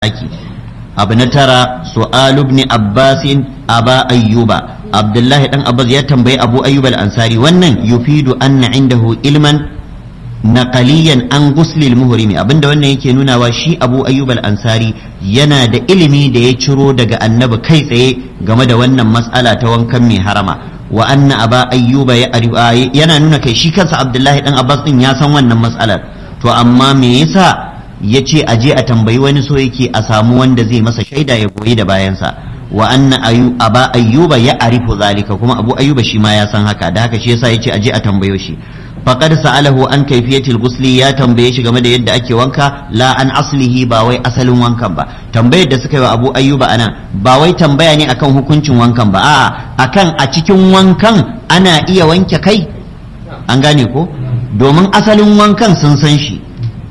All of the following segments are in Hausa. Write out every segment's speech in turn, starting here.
aki abu na tara su'alu ibn abbasin aba ayyuba abdullahi dan abbas ya tambayi abu ayyub al-ansari wannan yufidu anna indahu ilman naqaliyan an guslil muhrimi abinda wannan yake nunawa shi abu ayyub al-ansari yana da ilimi da ya ciro daga annabi kai tsaye game da wannan mas'ala ta wankan mai harama wa anna aba ayyuba ya yana nuna kai shi kansa abdullahi dan abbas din ya san wannan mas'alar to amma me yasa ya ce a je a tambayi wani so yake a samu wanda zai masa shaida ya goyi da bayansa wa anna ayu aba ayyuba ya arifu zalika kuma abu ayyuba shi ma ya san haka da haka shi yasa yace a je a tambayo shi faqad sa'alahu an kayfiyatil ghusli ya tambaye shi game da yadda ake wanka la an aslihi ba wai asalin wankan ba tambayar da suka yi wa abu ayyuba anan ba wai tambaya ne akan hukuncin wankan ba a'a akan a cikin wankan ana iya wanke kai an gane ko domin asalin wankan sun san shi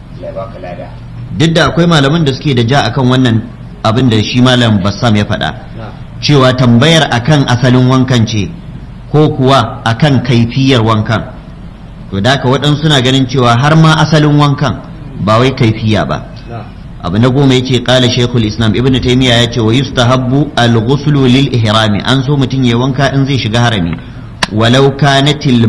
duk da akwai malaman da suke da ja akan wannan abin da shi malam bassam ya faɗa cewa tambayar akan asalin wankan ce ko kuwa akan kaifiyar wankan to da haka waɗansu suna ganin cewa har ma asalin wankan ba wai kaifiya ba abu na goma yace qala shaykhul islam ibnu taymiya yace wa yustahabbu al-ghuslu lil ihrami an so mutum ya wanka in zai shiga harami walau kanatil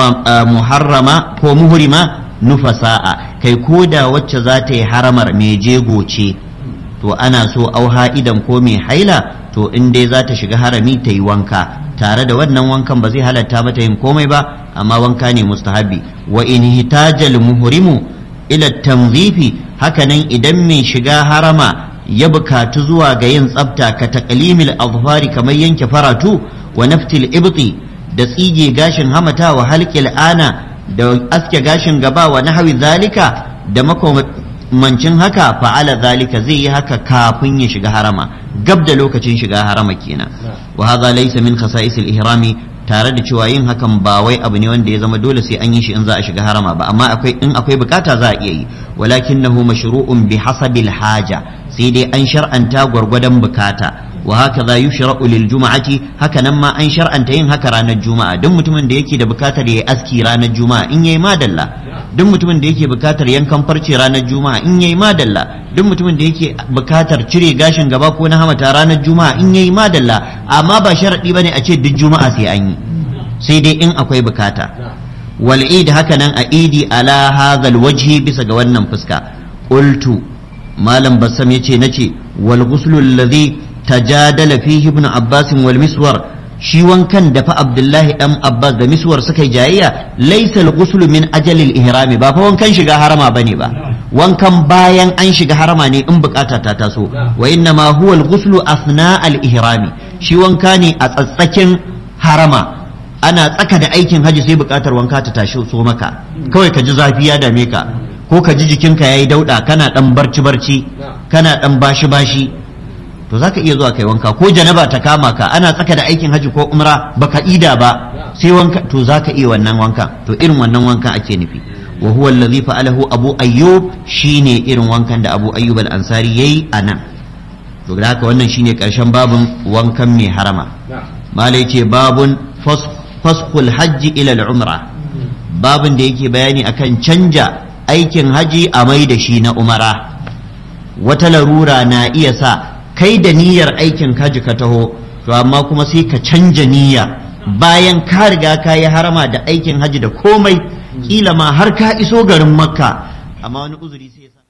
muharrama ko muhrima nufasa'a kai ko da wacce za ta yi haramar mai jego ce to ana so auha idan ko mai haila to in dai za ta shiga harami ta yi wanka tare da wannan wankan ba zai halatta mata yin komai ba amma wanka ne mustahabi wa in hitajal muhrimu ila tanzifi hakanan idan mai shiga harama ya bukatu zuwa ga yin tsafta ka taqlimil azfari kamar yanke faratu wa naftil ibti da tsige gashin hamata wa halqil ana da aske gashin gaba wa nahawi zalika da makamancin haka fa'ala zalika zai yi haka kafin ya shiga harama gab da lokacin shiga harama kenan wa hadha laysa min khasa'is al-ihrami tare da cewa yin hakan ba wai abu ne wanda ya zama dole sai an yi shi in za a shiga harama ba amma akwai in akwai bukata za a iya yi walakinahu mashru'un bi hasabil haja sai dai an shar'anta gwargwadon bukata wa hakaza yushra'u lil juma'ati haka nan ma an shar'anta yin haka ranar juma'a duk mutumin da yake da bukatar yayi aski ranar juma'a in yayi madalla duk mutumin da yake bukatar yankan farce ranar juma'a in yayi madalla duk mutumin da yake bukatar cire gashin gaba ko na hamata ranar juma'a in yayi madalla amma ba sharadi bane a ce duk juma'a sai an yi sai dai in akwai bukata wal id haka nan a idi ala hadhal wajhi bisa ga wannan fuska qultu malam bassam yace nace wal ghuslu alladhi tajadala fihi ibn abbas wal miswar shi wankan da fa abdullahi dan abbas da miswar suka yi jayayya laysa al min ajalil ihrami ba fa wankan shiga harama bane ba wankan bayan an shiga harama ne in bukata ta taso wa inna ma huwa al asna al-ihrami shi wanka ne a tsatsakin harama ana tsaka da aikin haji sai bukatar wanka ta tashi so maka kawai ka ji zafi ya dame ka ko ka ji jikinka yayi dauda kana dan barci barci kana dan bashi bashi to zaka iya zuwa kai wanka ko janaba ta kama ka ana tsaka da aikin haji ko umra baka ida ba sai wanka to zaka iya wannan wankan to irin wannan wankan ake nufi wa huwa allazi fa'alahu abu ayyub shine irin wankan da abu ayyub al-ansari yayi anan to da haka wannan shine karshen babun wankan mai harama malai ce babun fasqul hajji ila al-umra babun da yake bayani akan canja aikin haji a mai da shi na umara wata larura na iya sa kai da niyyar aikin haji ka taho to amma kuma sai ka canja niyya bayan ka riga ka yi harama da aikin haji da komai kila ma har ka iso garin makka amma wani uzuri sai